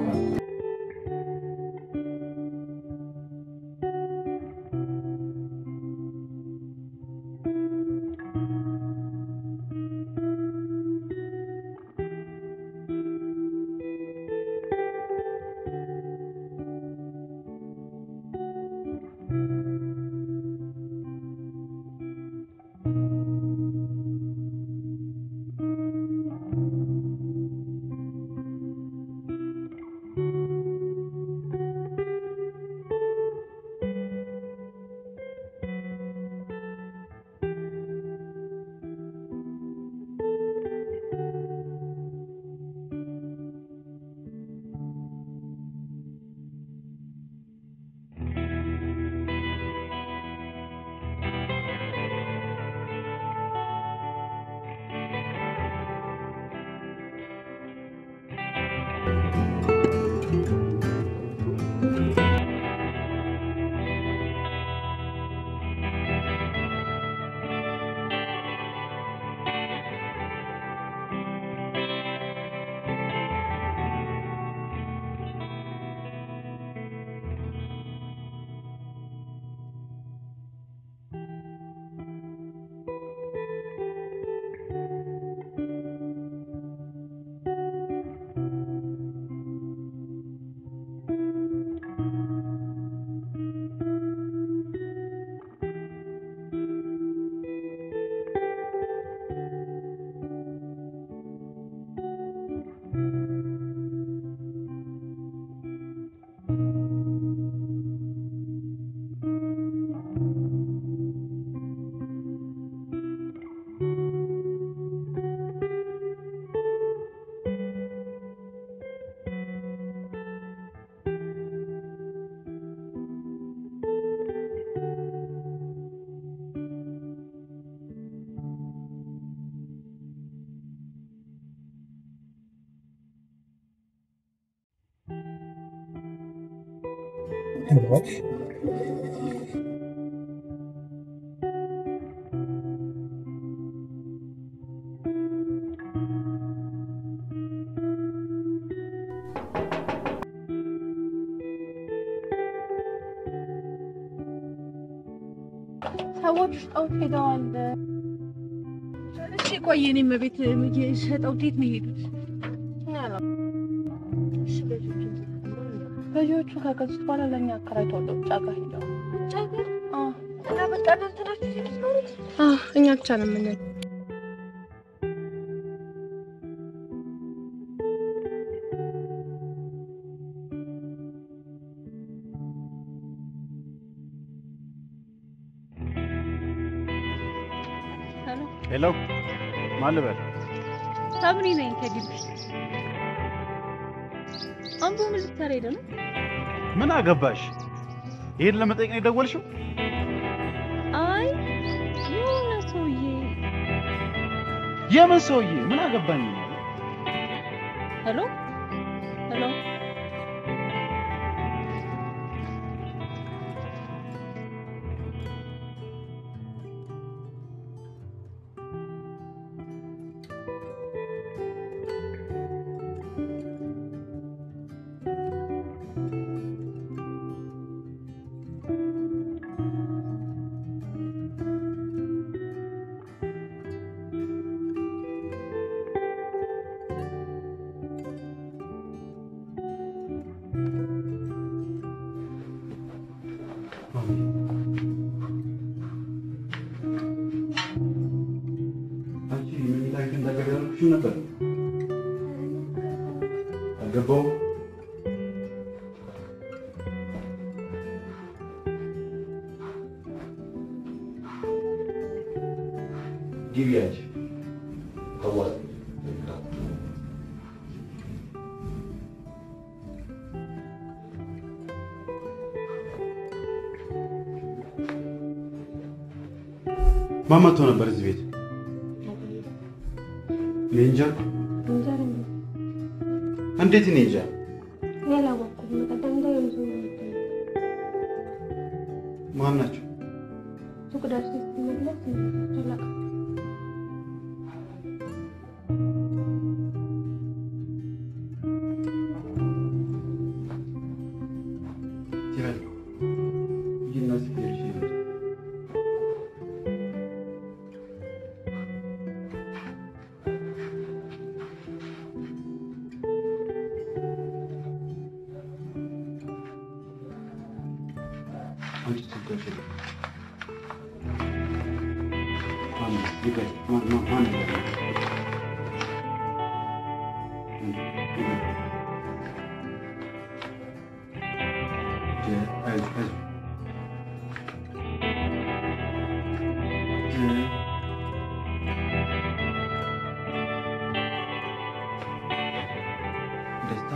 ሰዎች ጠውት ሄደዋል። እሺ ቆይ፣ እኔም ቤት ሸጠው የት ነው የሄዱት? ገዢዎቹ ከገዙት በኋላ ለእኛ አከራይተው ወደ ውጭ ሀገር ሄደዋል። ውጭ ሀገር አዎ። እና በቃ እናንተ ናችሁ እዚህ የምትኖሩት? አዎ፣ እኛ ብቻ ነው የምንል። ሄሎ፣ ማን ልበል? ሳምሪ ነኝ ከግቢ። አምቦ ምን ልትሰራ ሄደ ነው? ምን አገባሽ? ይሄን ለመጠየቅ ነው የደወልሽው? አይ የሆነ ሰውዬ የምን ሰውዬ? ምን አገባኝ? ሄሎ ሄሎ አንቺ መኝታ ቤት እንዳትገቢ አላልኩሽም ነበር? አልገባሁም። ግቢ አንቺ አዋጥ ማን መጥቶ ነበር እዚህ ቤት? እኔ እንጃ። እንዴት እኔ እንጃ? ያላወቅኩም በቀደም ላይ ይዞ ማን ናቸው? ሱቅ ደርሼ ስትመለስ አላውቅም። ይበል ይህና ሲሄድሽ ይበል አንቺ ስትደርሺ ነው። ማን ነው? ይበል ማን ማን ማን ነው? ይበል አይዞህ አይዞህ ደስታ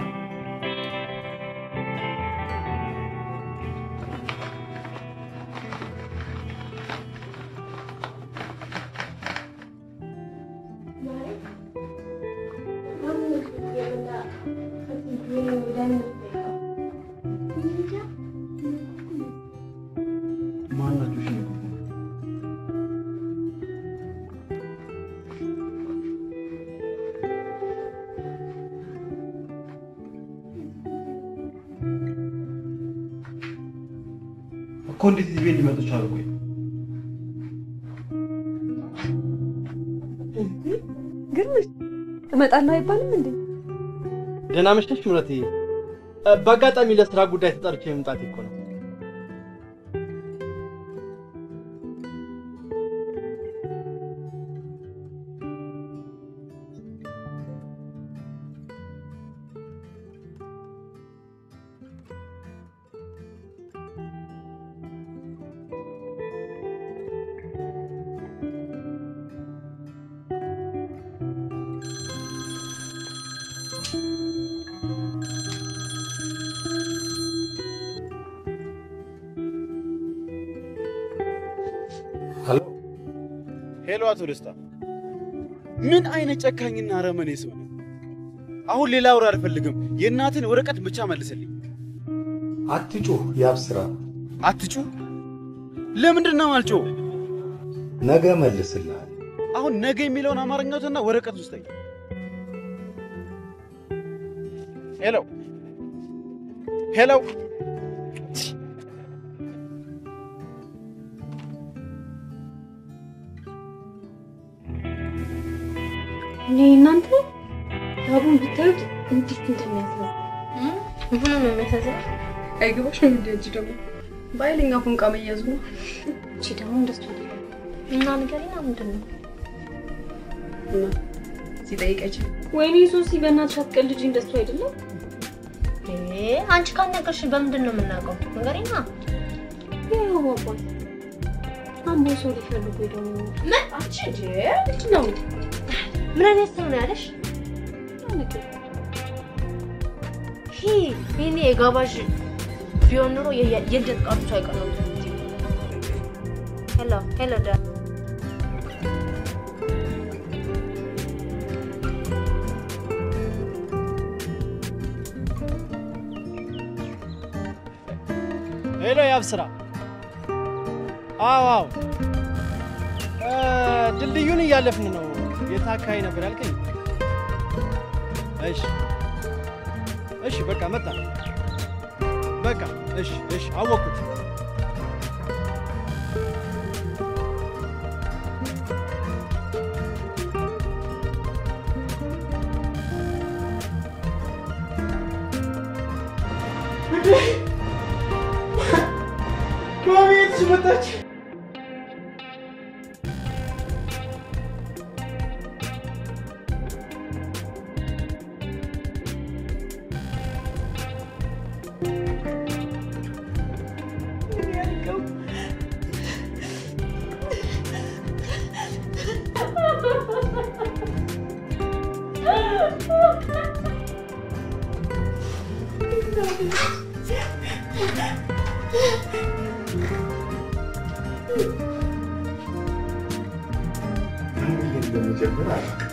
ማን ናቸው? እሺ እኮ እንዴት እዚህ ቤት ሊመጡ ቻሉ? ቆይ ግርምሽ እመጣለሁ አይባልም እንዴ? ደህና መሸሽ ምረቴ። በአጋጣሚ ለስራ ጉዳይ ተጠርቼ መምጣቴ እኮ ነው። ሄሎ ሄሎ፣ አቶ ደስታ ምን አይነት ጨካኝና አረመኔ ሰው ነው? አሁን ሌላ ወሬ አልፈልግም። የእናትን ወረቀት ብቻ መልስልኝ። አትጩህ፣ ያብስራ። አትጩህ? ለምንድን ነው አልጮህ? ነገ መልስልሃል። አሁን ነገ የሚለውን አማርኛውትና ወረቀት ውስጠኝ። ሄሎ ሄሎ፣ እኔ እናንተ ዳቦን ብታዩት እንዴት እንደሚያስለው ምኑ ነው የሚያሳዝነው? አይገባሽም እንዴ? አንቺ ደግሞ በኃይለኛ ፎንቃ መያዙ ነው። እቺ ደግሞ እንደሱ አይደለም እና ንገሪና ምንድን ነው? እና ሲጠይቀችኝ ወይኔ ሶሲ በእናትሽ አትቀልጂ፣ እንደሱ አይደለም። እንዴ አንቺ ካልነገርሽ በምንድን ነው የምናውቀው? ንገሪና። ያው አባት አምቦ ሰው ሊፈልጉ ሄደው ምን አንቺ እንዴ ምንድን ነው? ምን አይነት ሰው ነው ያለሽ? ይሄ ይሄኔ የጋባዥ ቢሆን ኑሮ የ- የልደት ቃሉ ሳይቀር ነው ሄሎ ሄሎ ዳ ሄሎ ያብስራ። አዎ አዎ፣ እ፣ ድልድዩን እያለፍን ነው። የት አካባቢ ነበር ያልከኝ? እሺ እሺ፣ በቃ መጣ። በቃ እሺ እሺ፣ አወቅኩት። ከቤት መጣች። ምን ብዬ እንደምጀምር አላውቅም።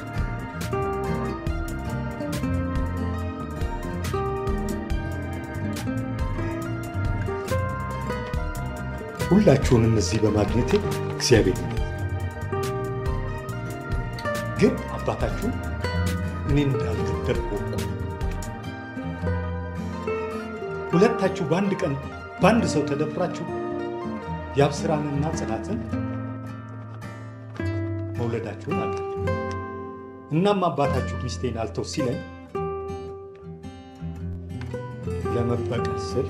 ሁላችሁንም እዚህ በማግኘቴ እግዚአብሔር ይመስገን። ግን አባታችሁ እኔ እንዳልገደልኩ እወቁ። ሁለታችሁ በአንድ ቀን በአንድ ሰው ተደፍራችሁ የአብስራንና ጽናትን መውለዳችሁን አውቃለሁ። እናም አባታችሁ ሚስቴን አልተው ሲለኝ ለመበቀል ስል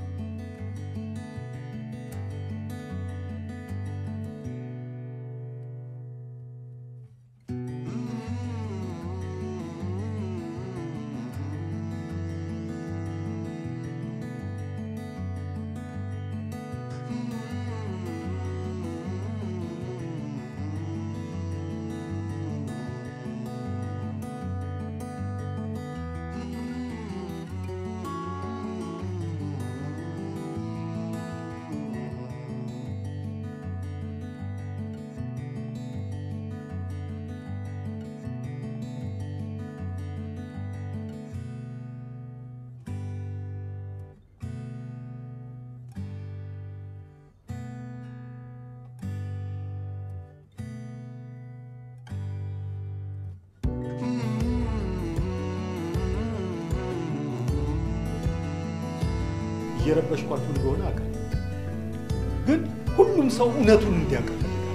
እየረበሽኳችሁ እንደሆነ አውቃለሁ። ግን ሁሉም ሰው እውነቱን እንዲያውቅ እፈልጋለሁ።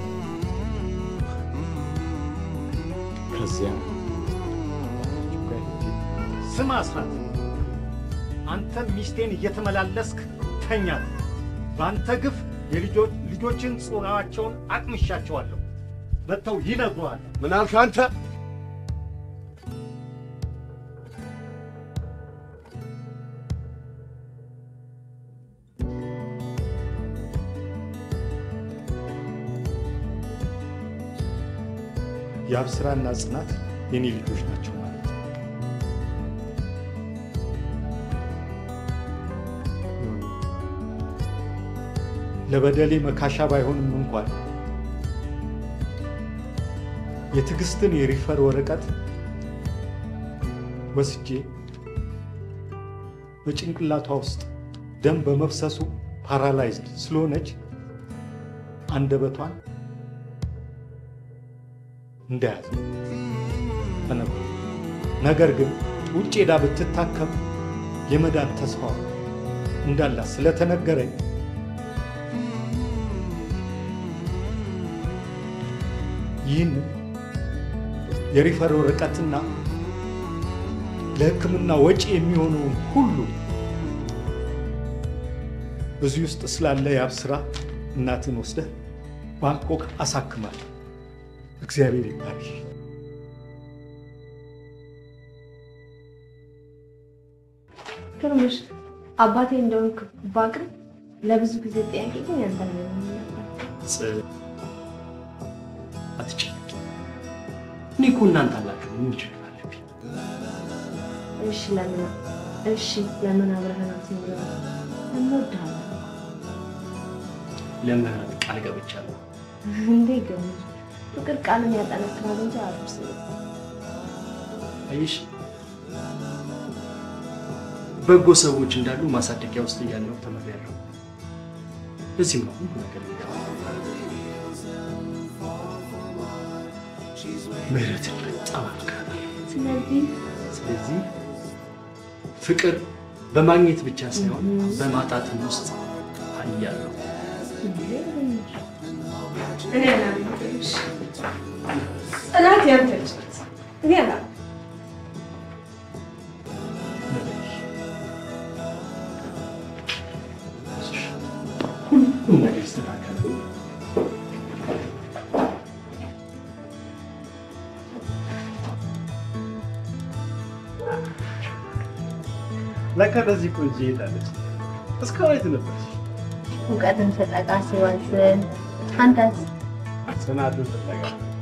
ከዚያ አባታችሁ ጋር ሄጄ ስማ አስራት፣ አንተ ሚስቴን እየተመላለስክ ተኛት። በአንተ ግፍ የልጆ- ልጆችን ጾናቸውን አቅምሻቸዋለሁ። መጥተው ይነግሩሃል። ምን አልክ አንተ? የአብስራና ጽናት የኔ ልጆች ናቸው ማለት ነው። ለበደሌ መካሻ ባይሆንም እንኳን የትዕግስትን የሪፈር ወረቀት ወስጄ በጭንቅላቷ ውስጥ ደም በመፍሰሱ ፓራላይዝድ ስለሆነች አንደበቷን እንደያዘ ተነግሮ ነገር ግን ውጭ ሄዳ ብትታከም የመዳን ተስፋ እንዳላት ስለተነገረኝ ይህን የሪፈር ወረቀትና ለሕክምና ወጪ የሚሆነውን ሁሉ እዚህ ውስጥ ስላለ የአብስራ እናትን ወስደህ ባንኮክ አሳክማል። እግዚአብሔር ይባርክ። ግርምሽ አባቴ እንደሆንክ ባቅም ለብዙ ጊዜ ጥያቄ ግን ያንተ ነው የሚሆነው ነበር። ጽ- አትጨነቂ። እኔ እኮ እናንተ አላችሁ ምን ችግር አለብኝ? እሺ ለምን እሺ ለምን አብረህን አትኖርም? እንወድሃለን ለምህረት ቃል ገብቻለሁ። እንዴ ገሙ ፍቅር ቃልን ያጠነክራል እንጂ አያፈርስም። አየሽ በጎ ሰዎች እንዳሉ ማሳደጊያ ውስጥ እያለሁ ተምሬያለሁ። እዚህም ነው ሁሉ ነገር የሚገባው። ምህረትን በጣም አፍቃለሁ። ስለዚህ ስለዚህ ፍቅር በማግኘት ብቻ ሳይሆን በማጣትም ውስጥ አያለሁ። እኔ አላምንም። ጽናት ያንተ ልጅ ናት። እኔ አላምንም። ሁሉም ነገር ይስተካከላል። ለካ ለዚህ ቆንጆ ሄዳለች። እስካሁን የት ነበርሽ? እውቀትን ፍለጋ ሲዋስን አንተስ ጽናትን ፍለጋ